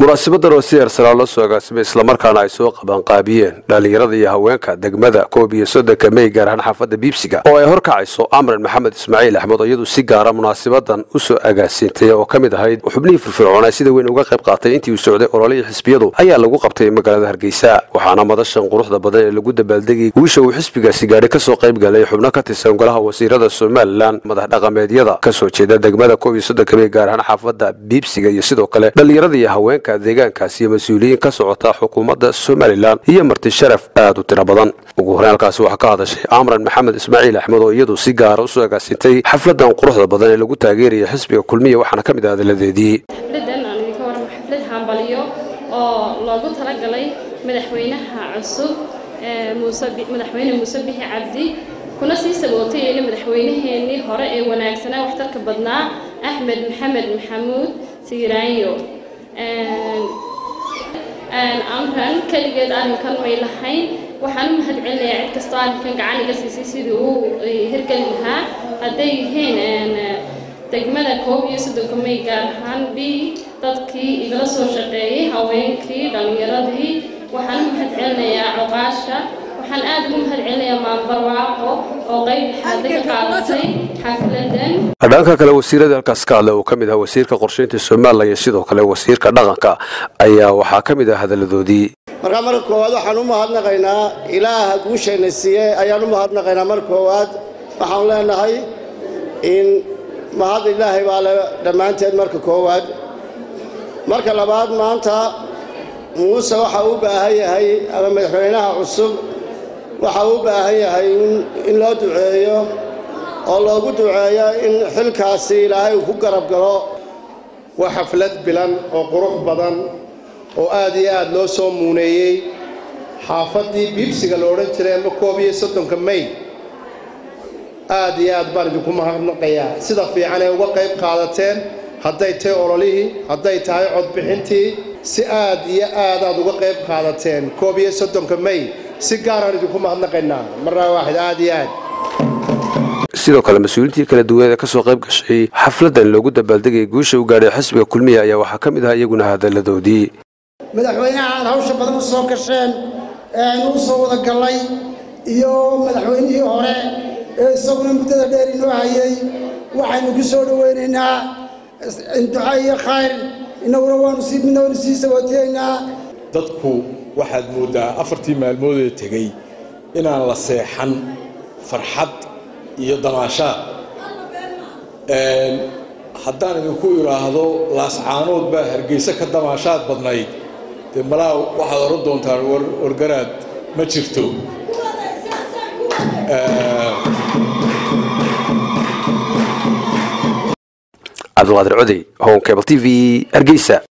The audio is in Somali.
munaasibadan oo si eersanaa loo soo agaasimay islamarkaana ay soo qabanqaabiyeen dhallinyarada iyo haweenka degmada koob iyo soddonka mey gaar ahaan xaafadda biibsiga oo ay horkacayso amran maxamed ismaaciil axmed oo iyadu si gaara munaasabadan u soo agaasiintay oo ka mid ahayd xubnihii firfircoonaa sida weyn uga qayb qaatay intii uu socday ololihii xisbiyadu ayaa lagu qabtay magaalada hargeysa waxaana madashan quruxda badan ee lagu dabaaldegay wiisha uu xisbigaasi gaadhay kasoo qayb galay xubno ka tirsan golaha wasiirada somalilan madax dhaqameedyada kasoo jeeda degmada koob iyo soddonka mey gaar ahaan xaafadda biibsiga iyo sidoo kale dhallinyarada iyo haweenka deegaankaasi iyo mas-uuliyiin ka socota xukuumadda somalilan iyo marti sharaf aad u tiro badan ugu horreyn halkaasi waxaa ka hadashay amran maxamed ismaaciil axmed oo iyadu si gaara usoo agaasintay xafladan quruxda badan ee lagu taageeraya xisbiga kulmiya waxaana ka mid ah hadaladeedii xafladan aan idinka warramo xaflad hambaliyo oo loogu talagalay madaxweynaha cusub madaxweyne muuse bixi cabdi kuna sii sabootayeyna madaxweynaheenii hore ee wanaagsanaa waxtarka badnaa axmed maxamed maxamuud siiraanyo amran keligeed arrinkan may lahayn waxaan u mahad celinayaa cid kastoo arrinkan gacan iga siisay sidii uu hirgeli lahaa hadday yihiin degmada koob iyo soddonka may gaar ahaan b dadkii igala soo shaqeeyey haweenkii dhallinyaradii waxaan u mahad celinayaa coqaasha waxaan aad ugu mahad celinayaa maanbarwaaqo oo qayb xaada ka qaadatay xafladan dhanka kale wasiirada halkaas ka hadla uu ka mid ahaa wasiirka qorsheynta somalilan iyo sidoo kale wasiirka dhaqanka ayaa waxaa ka mid ah hadaladoodii markaa marka koowaad waxaan u mahadnaqaynaa ilaaha guushayna siiye ayaan u mahadnaqaynaa marka koowaad waxaan leenahay in mahad ilaahay baa le dhammaanteed marka koowaad marka labaad maanta muuse waxa u baahan yahay ama madaxweynaha cusub waxa u baahan yahay in loo duceeyo oo loogu duceeyo in xilkaasi ilaahay uu ku garab galo waa xaflad bilan oo qurux badan oo aad iyo aad loo soo muuneeyey xaafaddii biibsiga la odhan jiray ama koob iyo soddonka may aad iyo aad baan idinku mahadnaqayaa sida fiican ee uga qayb qaadateen hadday tahay ololihii hadday tahay codbixintii si aad iyo aad aad uga qayb qaadateen koob iyo soddonka may si gaaraan idinku mahadnaqaynaa marnaa waaxid aad iyo aad sidoo kale mas-uuliintii kala duwaneed ee kasoo qayb gashay xafladan loogu dabaaldegayay guusha u gaadhay xisbiga kulmiya ayaa waxaa ka mid ah iyaguna hadaladoodii madaxweynaha aad hawsha badan u soo gasheen ee aynu u soo wada gallay iyo madaxweynihii hore ee isaguna muddada dheer inoo hayay waxaynu ku soo dhowaynaynaa duca iyo khayr innaguna waanu sii midna waanu sii sabootiyaynaa dadku waxaad mooddaa afartii maalmoodee tegey inaan la seexan farxad iyo damaashaad haddaan idinku idhaahdo laascaanood baa hargeysa ka damaashaad badnayd dee malaa waxaad oran doontaan wargaraad ma jirto cabdiqaadir codey home cable t v hargeysa